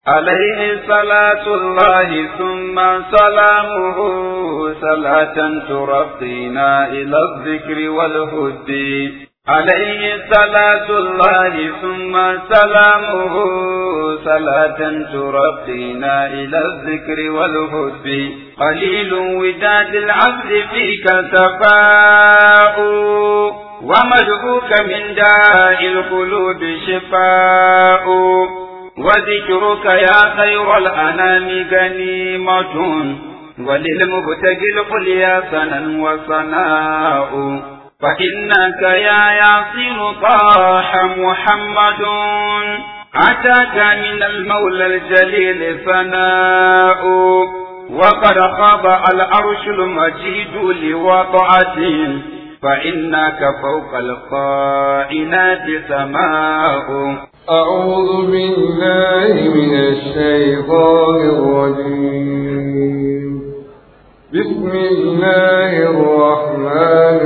عليه صلاة الله ثم سلامه صلاة ترقينا إلى الذكر والهد عليه صلاة الله ثم سلامه صلاة ترقينا إلى الذكر والهد قليل وداد العبد فيك تفاؤ ومدعوك من داء القلوب شفاء وذكرك يا خير الأنام غنيمة وللمبتغي القليا سنا وصناء فإنك يا ياسين طاح محمد أتاك من المولى الجليل ثناء وقد خضع العرش المجيد لوضعته فإنك فوق القائنات سماء أعوذ بالله من الشيطان الرجيم بسم الله الرحمن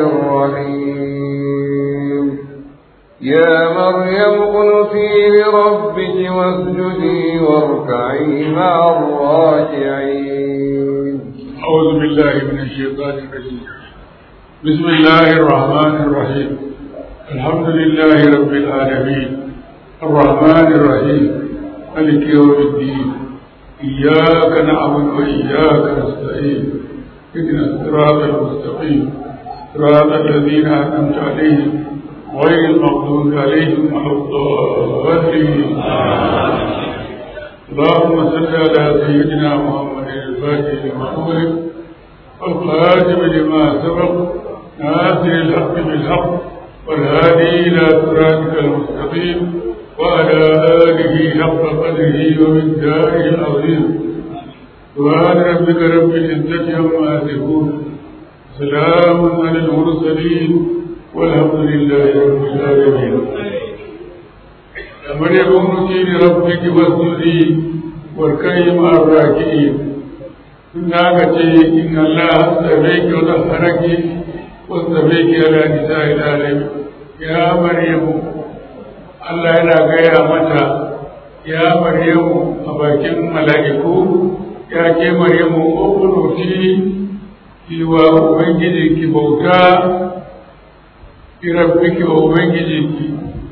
الرحيم يا مريم اقنتي لربك واسجدي واركعي مع الراكعين أعوذ بالله من الشيطان الرجيم بسم الله الرحمن الرحيم الحمد لله رب العالمين الرحمن الرحيم ملك يوم الدين إياك نعبد وإياك نستعين اهدنا الصراط المستقيم صراط الذين أنعمت عليهم غير المغضوب عليهم ولا الضالين اللهم صل على سيدنا محمد الفاتح لما أغلق والخاتم لما سبق ناصر الحق بالحق والهادي إلى صراطك المستقيم وعلى آله حق قدره ومقداره العظيم سبحان ربك رب العزة عما يصفون سلام على المرسلين والحمد لله رب العالمين مريم امتي لربك واسجدي واركعي مع الراكعين إن إن الله استبيك وطهرك واستبيك على نساء العالمين يا مريم Allah yana gaya mata ya Maryamu a bakin mala'iku ya ke Maryamu ukunuti ki wa Ubangiji ki bauta ki rabbiki wa Ubangiji ki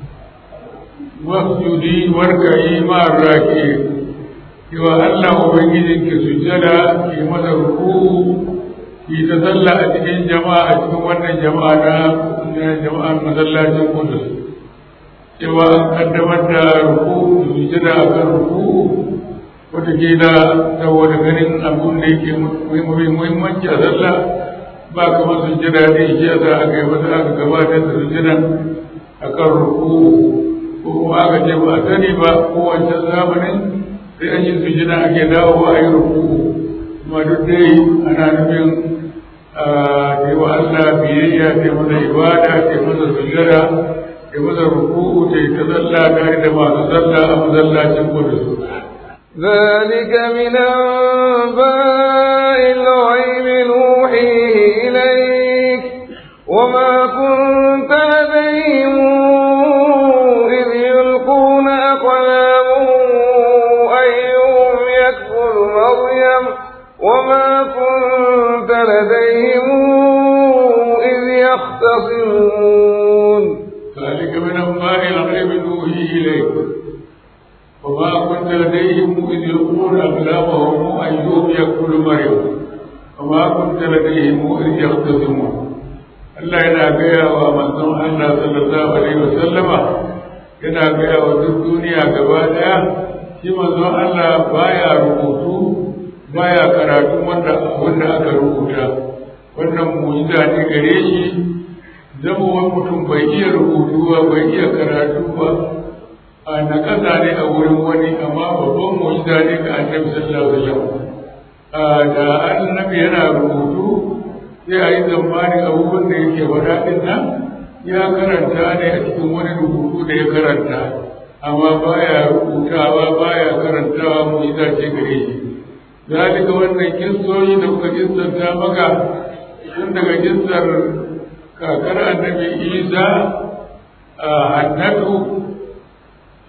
wasjudi warka'i ma raki ki wa Allah Ubangiji ki sujjada ki masa ruku ki ta sallah a cikin jama'a a cikin wannan jama'a na jama'an masallacin Qudus cewa an kaddamar da ruku da sujada a kan ruku wataƙila saboda ganin abun da yake muhimmanci a sallah ba kamar sujada da yake a za a kai wata aka gabatar da sujada a kan ruku ko kuma aka ce ba a sani ba ko wancan zamanin sai an yi sujada ake dawowa a yi ruku kuma duk dai ana nufin a wa Allah biyayya ta masa ibada ta masa sujada ya masa ruku'u ta yi ta zalla tare da masu zalla a masallacin kudu. ذلك من أنباء الغيب نوحيه إليك وما كنت لديهم إذ يلقون أقلامهم أيهم يكفل مريم وما كنت لديهم إذ يختصمون ذلك من أنباء الغيب نوحيه إليك وما كنت لديهم إذ يلقون أقلامهم أيهم يكفل مريم وما كنت لديهم إذ يختصمون Allah yana gaya wa manzon Allah sallallahu alaihi wasallama yana gaya wa duk duniya gaba daya shi manzon Allah baya rubutu baya karatu wanda wanda aka rubuta wannan mu'jiza ne gare shi zama wani mutum bai iya rubutu ba bai iya karatu ba a na ƙasa ne a wurin wani amma babban mu'jiza ne ga annabi sallallahu alaihi wasallam da annabi yana rubutu sai a yi tsammanin abubuwan da yake faɗa ɗin nan ya karanta ne a cikin wani rubutu da ya karanta amma baya rubutawa baya karantawa mu'jiza ce gare shi zalika wannan kissoyi da kuka kissanta maka tun daga kissar kakar annabi isa a hannatu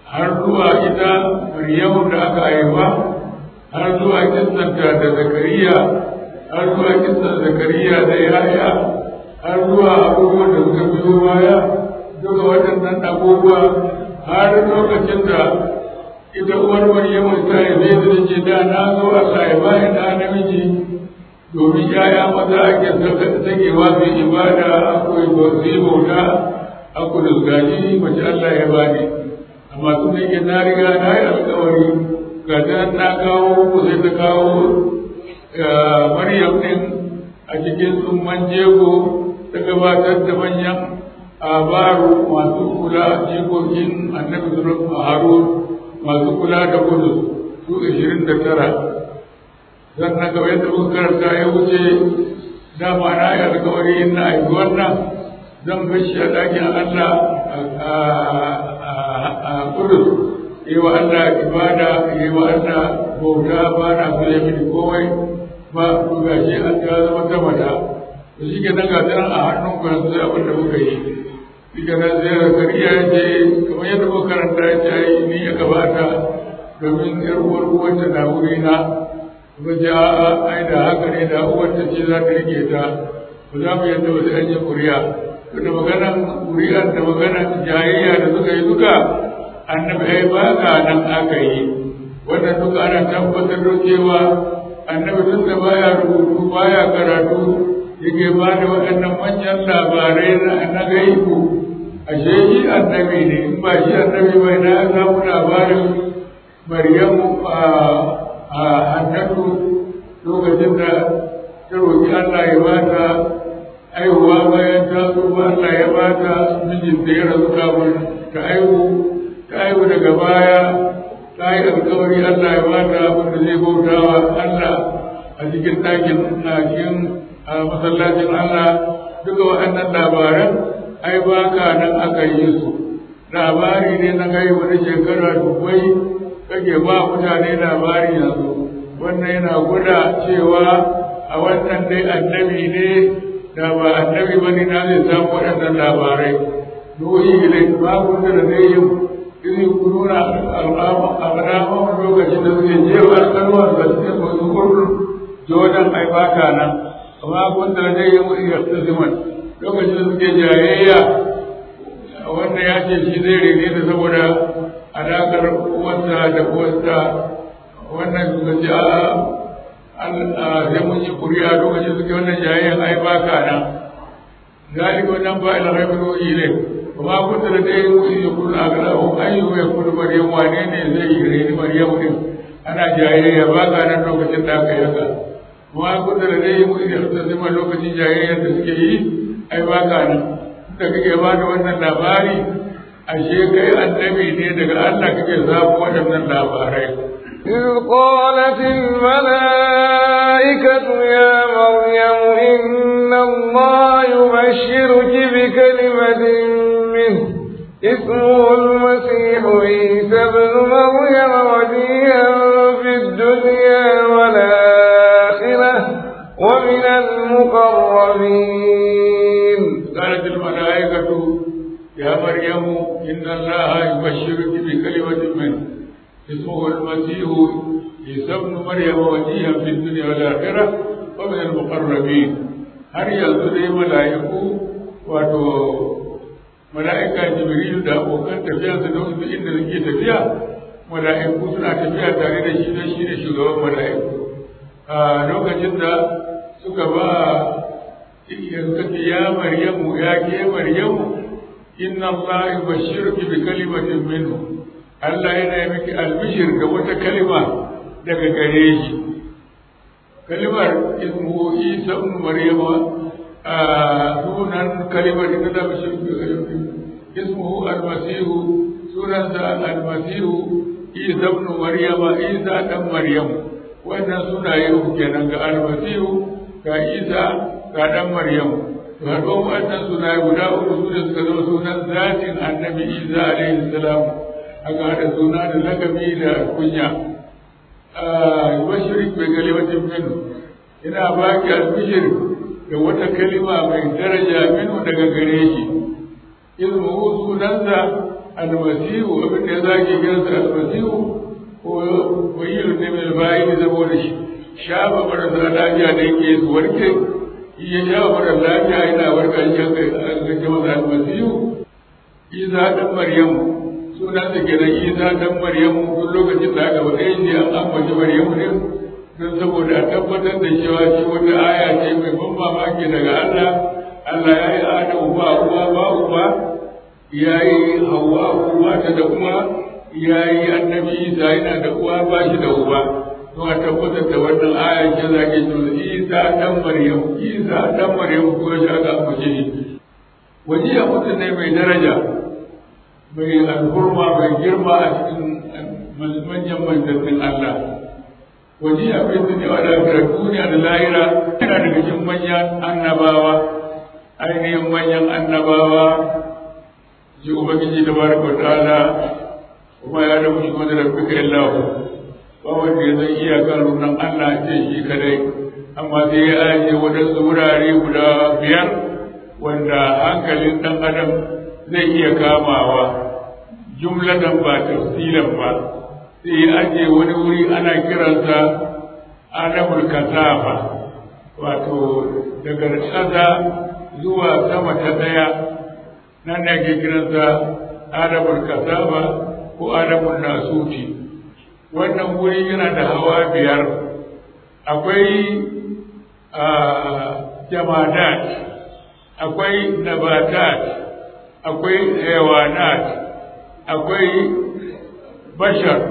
har zuwa ita Maryamu da aka haifa har zuwa kissanta da Zakariya har zuwa kissan Zakariya da Yahya har zuwa abubuwan da suka biyo baya duka waɗannan abubuwa har lokacin da ita uwar Maryamu ta haife ta ce da na zo Allah ya bani da namiji domin yaya maza ake sakewa su ibada akwai su bauta akwai da gaji mace Allah ya bani amma sun yake na riga na yi alkawari ga ta na kawo ko sai ta kawo Maryam din a cikin tsumman jego ta gabatar da manyan abaru masu kula jikokin annabi sulaiman harun masu kula da kudu su ashirin da tara sannan kamar yadda muka karanta ya wuce dama na yi alkawari na aiki wannan zan bashi a ɗakin Allah a kudu yi wa Allah ibada yi wa Allah bauta ba na so ya mini komai ba ku gashi an ta zama ta mata to shi ke nan ga a hannun ku yanzu abin da muka yi shi ke nan sai zakariya ya ce kamar yadda muka karanta ya ce ni ya gabata domin yar uwar uwanta na wuri na ba ji a'a ai da haka ne da uwanta ce za ta rike ta ba za mu yadda ba sai an yi kuriya da maganan kuriya da maganan jayayya da suka yi duka annabi ai ba ka nan aka yi wannan duka ana tabbatar da cewa annabi duk da baya rubutu baya karatu yake ba da waɗannan manyan labarai na gaibu ashe shi annabi ne in ba shi annabi bai na samu labarin maryamu a hannatu lokacin da ta roƙi Allah ya ba ta aihuwa bayan ta so ba Allah ya ba ta mijinta ya rasu kafin ta aihu ta aihu daga baya ta yi alkawari Allah ya ba ta wanda zai bautawa Allah a cikin ɗakin ɗakin a masallacin Allah duka waɗannan labaran ai ba ka nan aka yi su labari ne na kai wani shekara dubbai kake ba mutane labari yanzu wannan yana gwada cewa a wannan dai annabi ne da ba annabi ba ne na zai samu waɗannan labarai nuhi ilai babu da da zai yi izi kununa al'amman lokacin da suke jewa kalmar da suke masu kurkun jodan ai baka nan amma kun da zai yi mutu yaktasiman lokacin da suke jayayya wanda ya ce shi zai rene da saboda alaƙar uwarsa da uwarsa wannan suka ce a sai mun yi kuri'a lokacin suke wannan jayayyan ai baka nan zalika wannan ba ila rabbul ile kuma kun da dai mu yi kullu aglahu ayyu ya kullu maryam wane ne zai yi rene maryam din ana jayayya baka nan lokacin da aka yaka kuma kun da dai mu yi zama lokacin jayayyan da suke yi ai baka nan da kake ba da wannan labari ashe kai annabi ne daga Allah kake samu waɗannan labarai إذ قالت الملائكة يا مريم إن الله يبشرك بكلمة منه اسمه المسيح عيسى ابن مريم وجيها في الدنيا والآخرة ومن المقربين قالت الملائكة يا مريم إن الله يبشرك بكلمة منه اسمه المسيح عيسى ابن مريم وجيها في الدنيا والآخرة ومن المقربين har yanzu dai mala'iku wato mala'ika jibrilu da abokan tafiya su da wasu inda suke tafiya mala'iku suna tafiya tare da shi don shi ne shugaban mala'iku a lokacin da suka ba suka ce ya maryamu ya ke maryamu inna Allah yubashshiruki bi kalimatin minhu Allah yana yi miki albishir da wata kalima daga gare shi kalimar ismu Isa ibn Maryama a sunan kalimar ita da bashir ismu al-masihu sunan sa al-masihu Isa ibn Maryama Isa dan Maryamu wannan sunaye uku kenan ga al-masihu ga Isa ga dan Maryamu to har wannan sunaye guda uku su da suka zama sunan zatin annabi Isa alaihi salam aka haɗa suna da lakabi da kunya bashirik bai kalimatin minu ina baki albishir da wata kalima mai daraja minu daga gare shi ismuhu sunansa almasihu abin da ya zage kiransa almasihu ko wayilu ne mai bayi ne saboda shi shafa marasa lafiya da yake su warke iya shafa mara lafiya yana warka shi aka gaje masa almasihu isa dan maryamu sunan da ke da isa dan maryamu duk lokacin da aka faɗe shi an ambaci maryamu ne don saboda a tabbatar da cewa shi wata aya ce mai ban mamaki daga Allah Allah ya yi Adamu ba uwa ba uba ya yi Hawwa uwa ta da uwa ya yi annabi Isa yana da uwa ba shi da uba don a tabbatar da wannan aya ce za ke cewa Isa dan Maryam Isa dan Maryam ko ya ga ambace shi waje ya mutum ne mai daraja mai alhurma mai girma a cikin manyan manzannin Allah wani abin da ne wa lafiyar duniya da lahira yana daga cikin manyan annabawa ainihin manyan annabawa ji ubangiji da baraka wa ta'ala kuma ya rabu shi wanda rabbi ka illahu ba wanda ya zan iya kan runan Allah ce shi kadai amma sai ya ajiye waɗansu wurare guda biyar wanda hankalin ɗan adam zai iya kamawa jumlatan ba tafsilan ba sai ya ajiye wani wuri ana kiransa adamul kasafa wato daga ƙasa zuwa sama ta ɗaya nan ne ake kiransa adamul kasafa ko adamul nasuti wannan wuri yana da hawa biyar akwai jamadat akwai nabatat akwai hewanat akwai bashar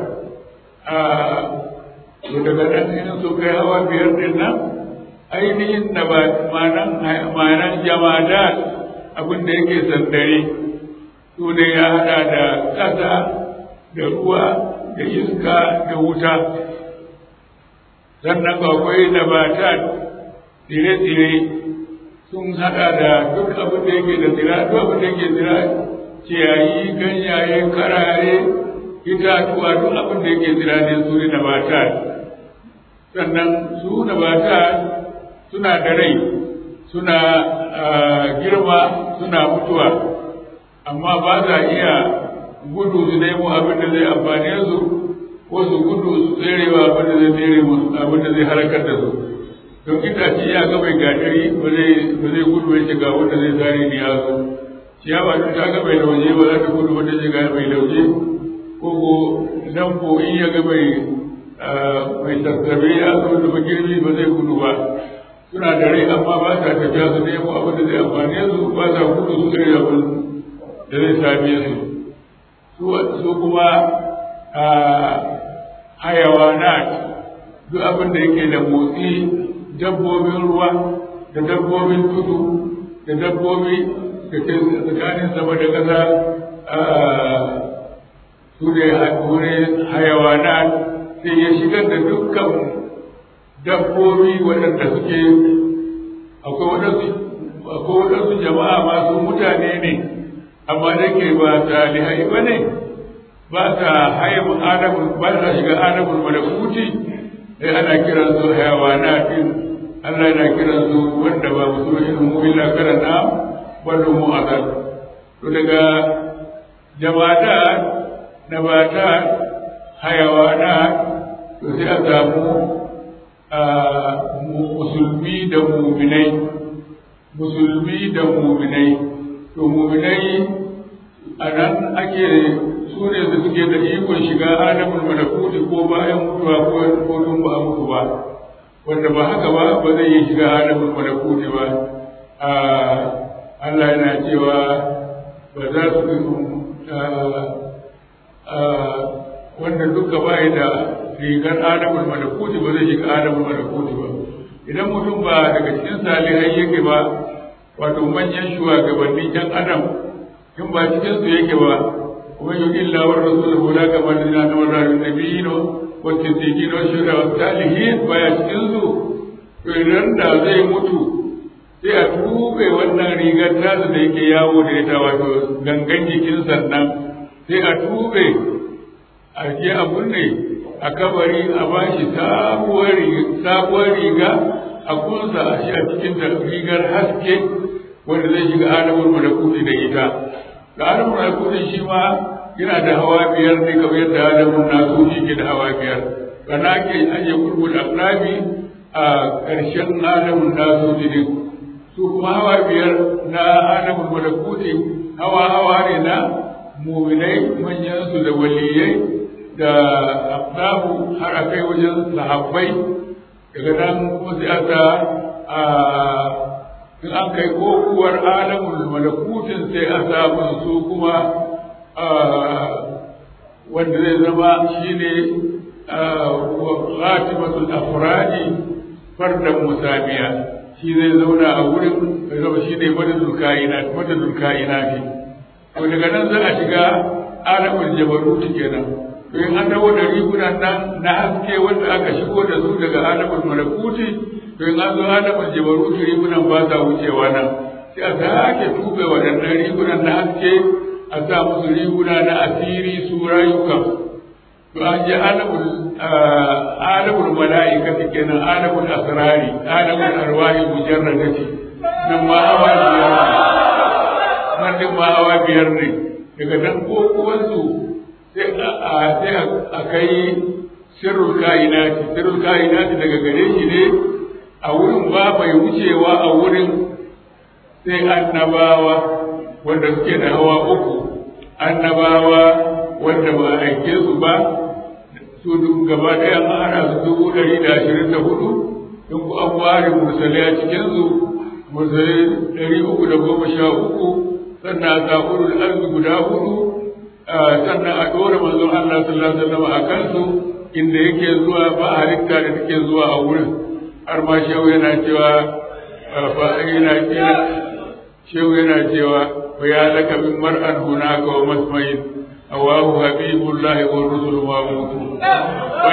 daga nan idan su kai hawa biyar din nan ainihin da ba manan jamada abin da yake sandare su ne ya hada da ƙasa da ruwa da iska da wuta sannan akwai nabatat tsire-tsire sun hada da duk abin da yake da tsira duk abin da yake tsira ciyayi ganyaye karare itatuwa duk abin da yake tsira ne su ne nabatat sannan su nabatat suna da rai suna girma suna mutuwa amma ba za iya gudu su nemo abin da zai amfane su ko su gudu su tserewa abin da zai tsere musu abin da zai halakar da su don itace ya ga mai gatari ba zai gudu ya shiga wanda zai zare ni ya zo ciyawa duk ta ga mai lauje ba za ta gudu wanda zai ga mai lauje ko ko dan ko in ya ga mai mai sassabe ya zo da magirbi ba zai gudu ba suna da rai amma ba sa tafiya su nemo abin da zai amfane su ba sa gudu su tsere abin da zai same su su kuma hayawanat duk abin da yake da motsi dabbobin ruwa da dabbobin tudu da dabbobi da ke tsakanin sama da ƙasa su ne wurin hayawanat sai ya shigar da dukkan dabbobi waɗanda suke akwai waɗansu jama'a masu mutane ne amma da ke ba salihai ba ne ba ta haihu adamun ba ta shiga adamun malakuti sai ana kiran su hayawanatin Allah yana kiran su wanda ba musu irin mu illa karanta wallo mu azal to daga jama'ata nabata hayawana to sai a samu musulmi da muminai musulmi da muminai to muminai a nan ake su ne da suke da ikon shiga alamun malakuti ko bayan mutuwa ko tun ba a mutu ba wanda ba haka ba ba zai yi shiga alamun malakuti ba Allah yana cewa ba za su wanda duka ba da rigar alamun malakuti ba zai shiga alamun malakuti ba idan mutum ba daga cikin salihai yake ba wato manyan shugabannin yan adam in ba cikin su yake ba kuma yi illa wa rasuluhu la kamar dina na wannan nabiyino wa siddiqino wa shuhada wa salihin baya cikin su to idan da zai mutu sai a tube wannan rigar tasu da yake yawo da ita wato gangan jikin sannan sai a tube a je a kunne a kabari a bashi sabuwar riga a kunsa a shi a cikin da rigar haske wanda zai shiga alamul malakuti da ita ga alamul malakuti shi ma yana da hawa biyar ne kamar yadda adamun nasu shi ke da hawa biyar kana ke aje kurbul aqlabi a ƙarshen adamun nasu ne su kuma hawa biyar na adamun malakuti hawa hawa ne na muminai manyan su da waliyai da aqlabu har a kai wajen sahabbai daga nan kuma sai aka in an kai kokuwar alamul malakutin sai a samu su kuma wanda zai zama shine khatimatul afradi fardan musabiya shi zai zauna a wurin zai zama shine madadul kainat madadul kainat to daga nan za a shiga alamul jabarut kenan to in an dawo da rigunan nan na haske wanda aka shigo da su daga alamul malakuti to in an zo alamul jabarut rigunan ba sa wucewa nan sai a sake tube waɗannan rigunan na haske a sa musu riguna na asiri su rayukan to an je alamul alamul mala'ikati kenan alamul asrari alamul arwahi mujarradati nan ma hawa biyar nan din ma hawa biyar ne daga nan ko kuwansu sai a sai a kai sirrul kainati sirrul kainati daga gare shi ne a wurin ba mai wucewa a wurin sai annabawa wanda suke da hawa uku annabawa wanda ba a aike su ba su duk gaba ɗaya an hana su dubu ɗari da ashirin da hudu in ku an ware mursalai a cikinsu mursalai ɗari uku da goma sha uku sannan a zaɓurul arzi guda hudu sannan a ɗora manzon Allah sallallahu alaihi wasallam a kansu inda yake zuwa ba halitta da take zuwa a wurin har ma shehu yana cewa fa yana kira shehu yana cewa wa ya laka min mar'an hunaka wa masmain awahu habibullahi wa rusulu ma mutu wa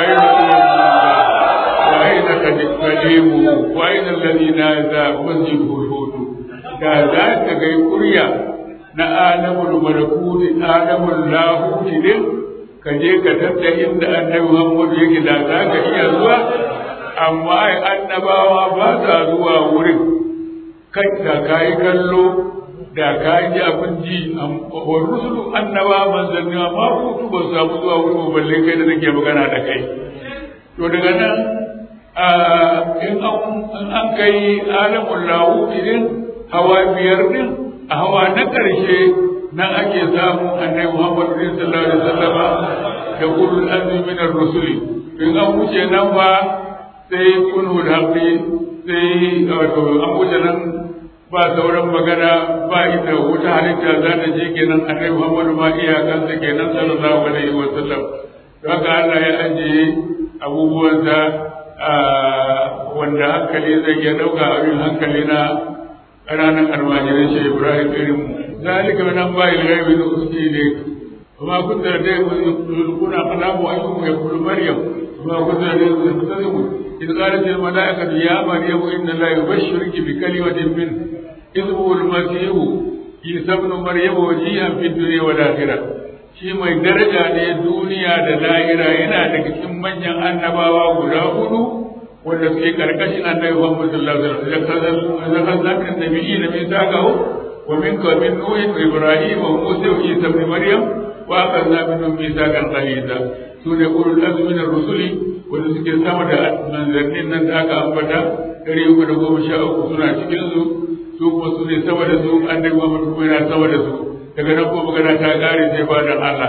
aina kadimu wa aina alladhina za wajibu hudu da za ka ga kurya na alamul malakuti alamul lahuti din ka je ka tatta inda annabi Muhammad yake da za ka iya zuwa amma ai annabawa ba sa zuwa wurin kai da kai kallo da kai ji abin ji wa rusulu annaba manzanni ma hutu ba samu zuwa wurin balle kai da nake magana da kai to daga nan in an kai alamul lahuti din hawa biyar din a hawa na ƙarshe nan ake samun annabi Muhammad sallallahu alaihi wasallama da ulul azmi min ar-rusuli in an wuce nan ba sai kunhu haqqi sai wato an wuce nan ba sauran magana ba ita wata halitta za ta je kenan annabi Muhammad ma iyakansa kenan sallallahu alaihi wasallam haka Allah ya ajiye abubuwansa wanda hankali zai iya ɗauka abin hankali na ƙananan almajiran shi Ibrahim irin zalika min an bayi ghaibi da uski ne kuma kun da dai kuna kalamu ayyukum ya kullu maryam kuma kun da dai tsamu إذ قالت الملائكة يا مريم إن الله يبشرك بكلمة منه اسمه المسيح عيسى ابن مريم وجيها في الدنيا والآخرة shi mai daraja ne duniya da lahira yana daga cikin manyan annabawa guda hudu wanda suke karkashin annabi Muhammad sallallahu alaihi wasallam da kaza min nabiyyi na min sakahu wa min min nuh wa ibrahim wa musa wa isa ibn maryam wa akhadna minhum mithaqan ghalidha sune ulul azmi min ar-rusuli wanda suke sama da manzannin nan da aka ambata ɗari uku da goma sha uku suna cikin su su kuma su ne sama da su annabi Muhammad kuma yana sama da su daga nan ko magana ta kare sai ba dan Allah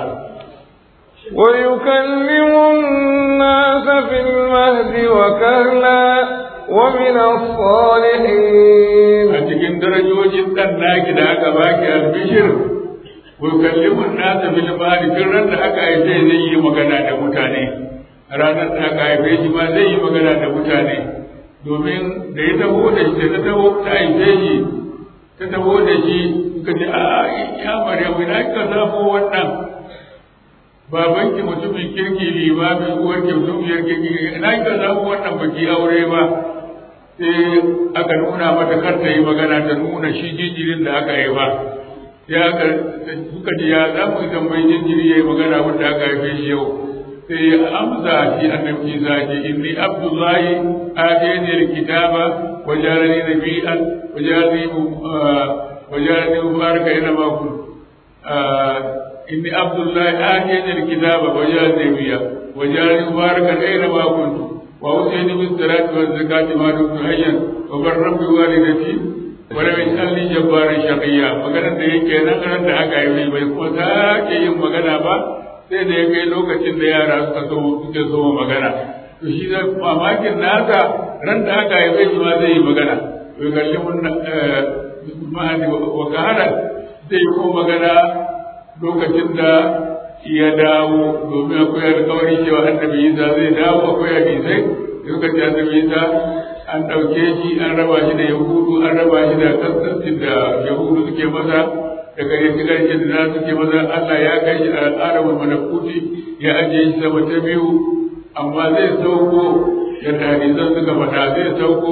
ويكلم الناس في المهد وكهلا ومن الصالحين a cikin darajojin dan naki da aka baki albishir wa yukallimu an-nas bil mahdi tun ran da aka haife zai yi magana da mutane ranar da aka haife shi ma zai yi magana da mutane domin da ya taho da shi ta taho ta haife shi ta taho da shi suka ce a ya maryamu ina kika samu wannan babanki mutumin kirki limamin uwarki mutumiyar kirki ina kika samu wannan baki aure ba sai aka nuna mata kar ta yi magana ta nuna shi jinjirin da aka yi ba ya aka suka ce ya za mu tambayi jinjiri ya yi magana wanda aka haife shi yau sai ya amsa shi annabi Isa ce inni abdullahi atani alkitaba wa jarani nabiyyan wa jarani wa jarani mubaraka ina ma kun inni abdullahi atiyani alkitaba wa ja'alni nabiyya wa ja'alni mubarakan aina ma kuntu wa usayni bis salati waz zakati ma dumtu hayyan wa barram bi walidati wa lam yaj'alni jabbaran shaqiyya maganar da yake nan ran da aka yi bai kuma sake yin magana ba sai da ya kai lokacin da yara suka so suke so magana to shi da mamakin nasa ran da aka yi bai ma zai yi magana to kalli mun mahadi wa kahara zai ko magana lokacin da ya dawo domin akwai alkawari cewa annabi Isa zai dawo akwai hadisai lokacin annabi Isa an ɗauke shi an raba shi da yahudu an raba shi da kasancin da yahudu suke masa daga yanzu ƙarshe da na suke masa Allah ya kai shi a al'adar malakuti ya ajiye shi sama ta biyu amma zai sauko yadda hadisan suka faɗa zai sauko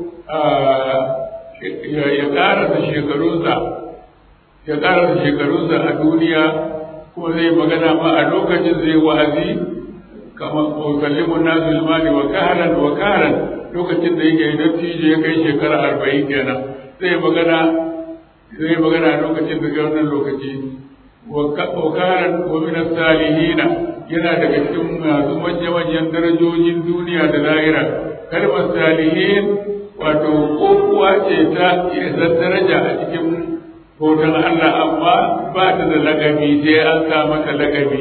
ya ƙarasa shekarunsa ya ƙarasa shekarunsa a duniya kuma zai magana ma a lokacin zai wa'azi kamar kallimun nasu limani wa kaharan wa kaharan lokacin da yake dattijo ya kai shekara arba'in kenan zai magana zai magana lokacin da wannan lokaci wa kaharan wa min salihina yana daga cikin masu manya-manyan darajojin duniya da lahira kalmar salihin wato kokuwa ce ta isa daraja a cikin bautan Allah amma ba ta da lagabi sai an sa mata lagabi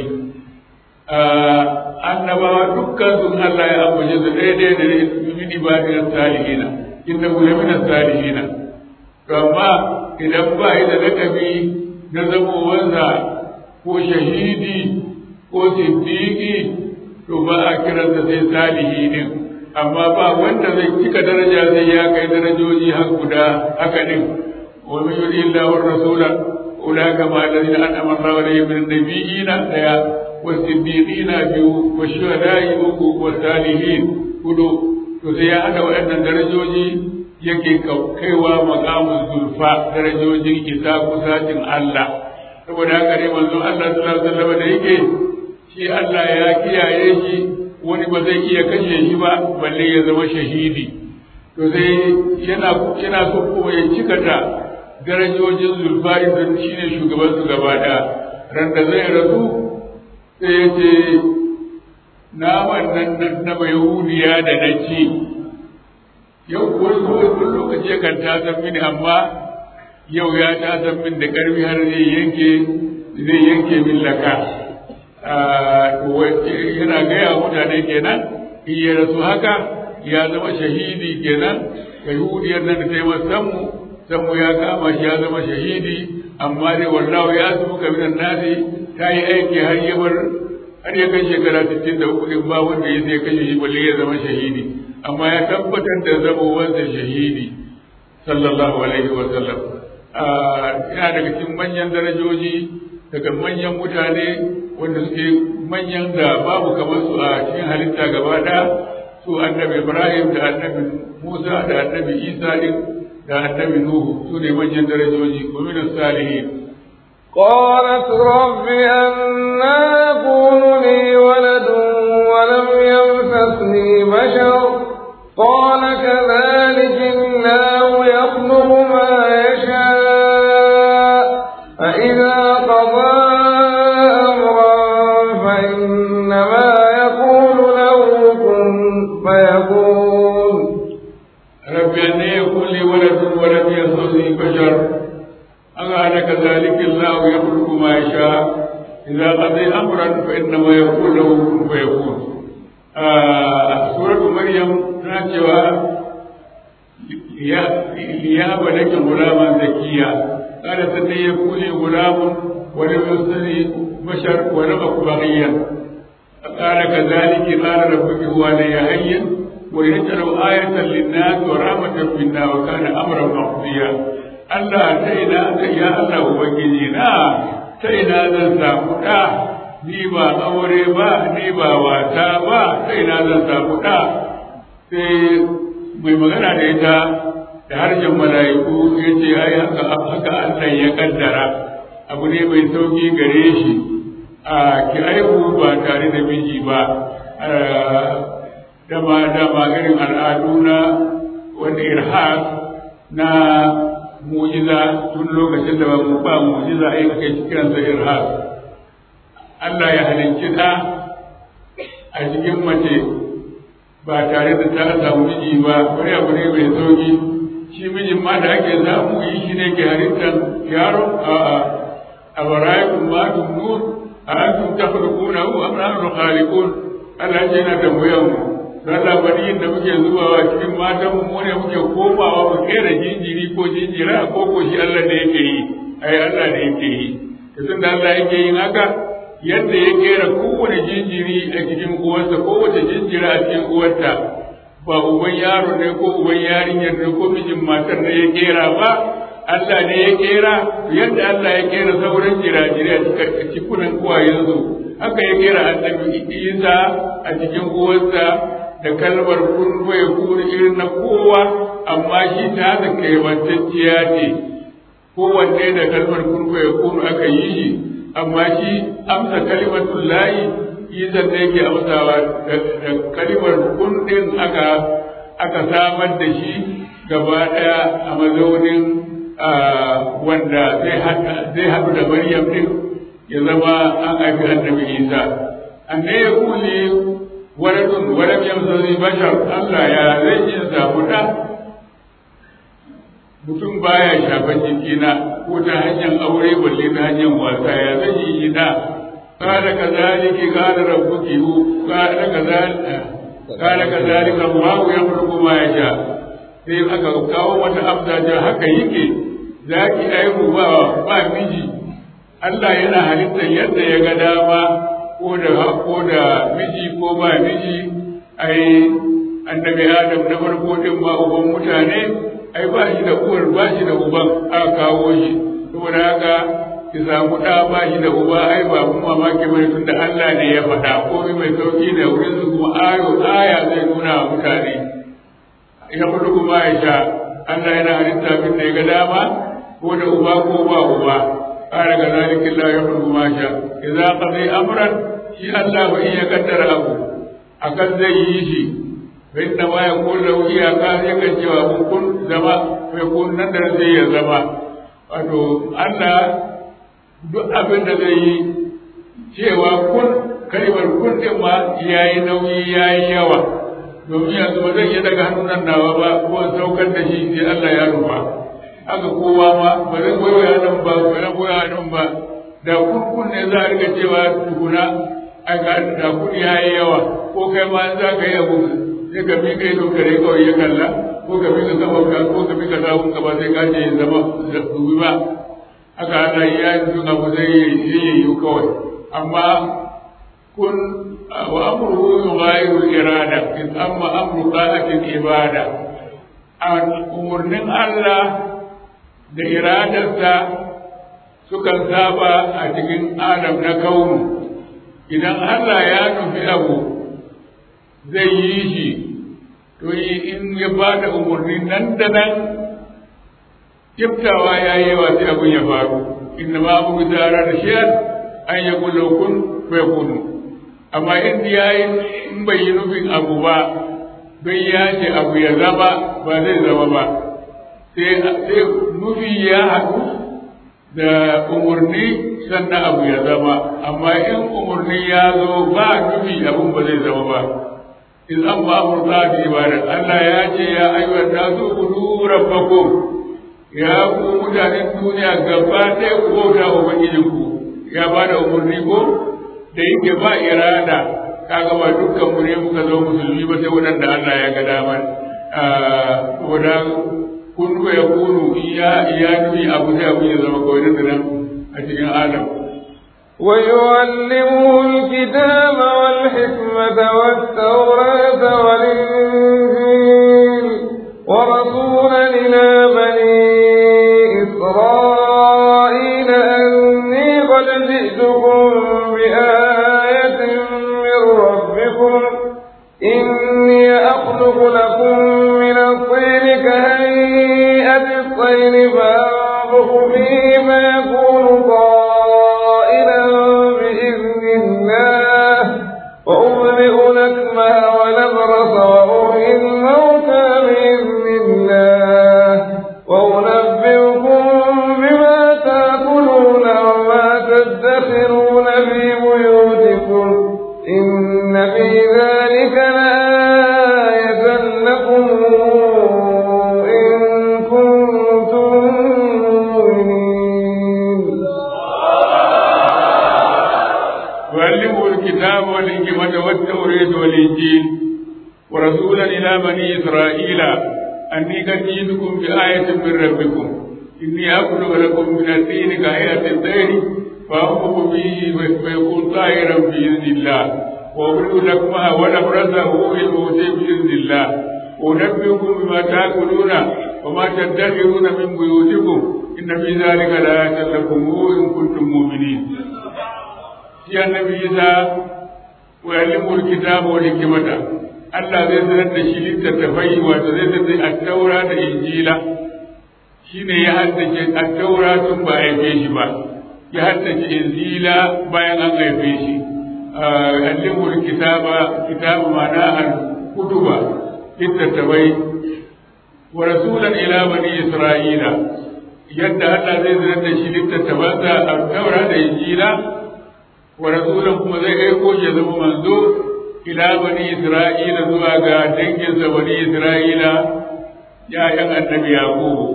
annabawa dukkan sun Allah ya ambace su daidai da min ibadin salihina inna hu min salihina to amma idan ba yi da lagabi na zamowansa ko shahidi ko siddiqi to ba a kiransa sai salihi din amma ba wanda zai cika daraja sai ya kai darajoji har guda haka din wa man yuri illa wa rasula ulaka ma alladhina an'ama Allahu alaihim min nabiyina daya wa siddiqina biyu wa shuhada'i uku wa salihin hudu to sai ya hada waɗannan darajoji yake kaiwa maqamun zulfa darajojin isa kusacin Allah saboda haka ne manzon Allah sallallahu alaihi wasallam da yake shi Allah ya kiyaye shi wani ba zai iya kashe shi ba balle ya zama shahidi to sai yana yana so kuma ya cika ta darajojin zulfari don shi ne shugaban su gaba da ran da zai rasu sai ya ce naman nan na yahudiya da na ci yau wani wani lokaci yakan tasar mini amma yau ya tasar min da karfi har zai yanke zai yanke min laka yana gaya mutane kenan in ya rasu haka ya zama shahidi kenan yahudiyar nan da ta yi sammu sammu ya kama shi ya zama shahidi amma dai wallahu ya su ka minan nasi ta yi aiki har ya bar har ya kai shekara sittin da uku in ba wanda ya sai kashe shi balle ya zama shahidi amma ya tabbatar da zama wanda shahidi sallallahu alaihi wa sallam yana daga cikin manyan darajoji daga manyan mutane wanda suke manyan da babu kamar su a cikin halitta gaba ɗaya su annabi Ibrahim da annabi Musa da annabi Isa din da annabi Nuhu su ne manyan darajoji wa min salihin قالت رب أنا يكون لي ولد ولم يمسسني بشر قال كذلك الله يخلق ما يشاء فإذا قضى فإنما يقول له كن فيكون رب أن يكون لي ولد ولم يصلني بشر أنا كذلك الله يخلق ما يشاء إذا قضي أمرا فإنما يقول له كن فيكون آه سورة مريم ناتشوا ليهب لك غلاما زكيا قال سني يكون لي غلام ولم يصلني بشر ولم أكن بغيا قال كذلك قال ربك هو علي هين ويجعل آية للناس ورحمة منا وكان أمرا مقضيا Allah ta ina ta ya Allah Ubangiji na ta ina zan samu ɗa ni ba aure ba ni ba wata ba ta ina zan samu ɗa sai mai magana da ita da harshen mala'iku ya ce ai haka haka Allah ya kaddara abu ne mai sauki gare shi a ki aihu ba tare da miji ba dama dama irin al'adu na wanda irhas na mujiza tun lokacin da ba mu ba mujiza ai kai kiransa irhas Allah ya halicci ɗa a cikin mace ba tare da ta samu miji ba wani abu ne mai sauki shi mijin ma da ake samu yi shi ne ke halittar yaro a a barayikun ma tumnun a antum takhluqunahu am nahnu khaliqun Allah ce yana tambayar mu don labarin da muke zubawa cikin matan mu ne muke komawa mu kera jinjiri ko jinjira ko ko shi Allah ne yake yi ai Allah ne yake yi tun da Allah yake yin haka yadda ya kera kowane jinjiri a cikin uwarsa kowace jinjira a cikin uwarta ba uban yaro ne ko uban yarinyar ne ko mijin matar ne ya kera ba Allah ne ya kera yadda Allah ya kera sauran jira-jira a cikunan uwayensu haka ya kera annabi Isa a cikin uwarsa da kalmar kun bai kuri irin na kowa amma shi ta da kaiwantacciya ce kowanne da kalmar kun bai kuri aka yi shi amma shi amsa kalimatul layi izan da yake amsawa da kalimar kun din aka aka samar da shi gaba daya a mazaunin wanda zai haɗu da maryam din ya zama an haifi annabi isa anne ya kuli waladun walam yamsani bashar Allah ya zai yi samu da mutum baya shafan jikina ko ta hanyar aure balle ta hanyar wasa ya zai yi da قال كذلك قال ربك قال كذلك قال كذلك الله يخلق ما يشاء sai aka kawo wata amsa ta haka yake za ki aihu ba ba miji Allah yana halittar yadda ya ga dama ko da ko da miji ko ba miji ai annabi Adam na farko din ma uban mutane ai ba shi da uwar ba shi da uban aka kawo shi saboda haka ki samu ɗa ba shi da uba ai ba mun mamaki bane tun da Allah ne ya faɗa komai mai sauki da wurin su kuma ayo aya zai nuna wa mutane ya kudu kuma ya sha Allah yana halitta abin da ya ga dama ko da uba ko ba uba ƙara ga zalika Allah ya kudu ma sha idza qadi amran shi Allah ba iya kaddara abu akan zai yi shi bai da ma ya kullu iyaka yakan cewa kun zama mai kun nan da zai ya zama wato Allah duk abin da zai yi cewa kun kalimar kun din ma ya yi nauyi ya yi yawa domin yanzu ba zan iya daga hannun nawa ba ko saukar da shi sai Allah ya rufa haka kowa ma ba zan goyo nan ba ba zan goyo nan ba da kun kun ne za a riga cewa tukuna a ga da kun ya yi yawa ko kai ma za ka yi abu sai ka miƙa ido kare kawai ya kalla ko ka miƙa kafa ko ka miƙa sawun ka ba sai ka ce zama dubi ba haka Allah ya yi sun abu zai yi kawai amma kun wa amruhu yughayyiru irada in amma amru qa'atin ibada umurnin Allah da iradarsa sukan saba a cikin adam na kaunu idan Allah ya nufi abu zai yi shi to in ya ba da umarni nan da nan kiftawa ya yi yawa sai abin ya faru inna ma abu zara da shiyar an ya kulo kun bai kunu amma in ya yi in bai yi nufin abu ba bai ya ce abu ya zama ba zai zama ba sai nufi ya haɗu da umarni sannan abu ya zama amma in umarni ya zo ba nufi abun ba zai zama ba in an ba amurta da ibada Allah ya ce ya ayyuka nasu kudu rabbakum ya ku mutanen duniya gaba ɗaya ku bauta wa ubangijinku ya ba da umarni ko da yake ba irada kaga ba dukkan mu ne muka zo musulmi ba sai waɗanda Allah ya ga damar saboda kun ko ya kunu iya iya nufi abu sai abu ya zama kawai da nan a cikin adam ويعلمه الكتاب والحكمة والتوراة والإنجيل ورسولا إلى بني إسرائيل أني قد جئتكم بآية من ربكم إني أخلق لكم من الطين كهيئة الطير فأنفخ فيه فيكون طائرا بإذن الله وأبرئ الأكمه والأبرص وأحيي الموتى بإذن الله وأنبئكم بما تأكلون وما تدخرون في بيوتكم التوراة والإنجيل ورسولا إلى بني إسرائيل أني قد جئتكم بآية من ربكم إني أبلغ لكم من الدين كآية الطير فأنفق به ويكون طائرا بإذن الله وأبلغ لكم ولبرزه الموت بإذن الله وأنبئكم بما تأكلون وما تدخرون من بيوتكم إن في ذلك لآية لكم إن كنتم مؤمنين يا النبي عيسى ويعلمه الكتاب والحكمة Allah zai sanar da shi littattafai wato zai sanar da attaura da injila shi ne ya haddace attaura tun ba a haife shi ba ya haddace injila bayan an haife shi allimul kitaba kitabu mana al kutuba littattafai wa rasulan ila bani isra'ila yadda Allah zai sanar da shi littattafansa attaura da injila wa rasulan kuma zai aiko shi ya zama manzo ila bani isra'ila zuwa ga danginsa bani isra'ila ya'yan annabi yaqubu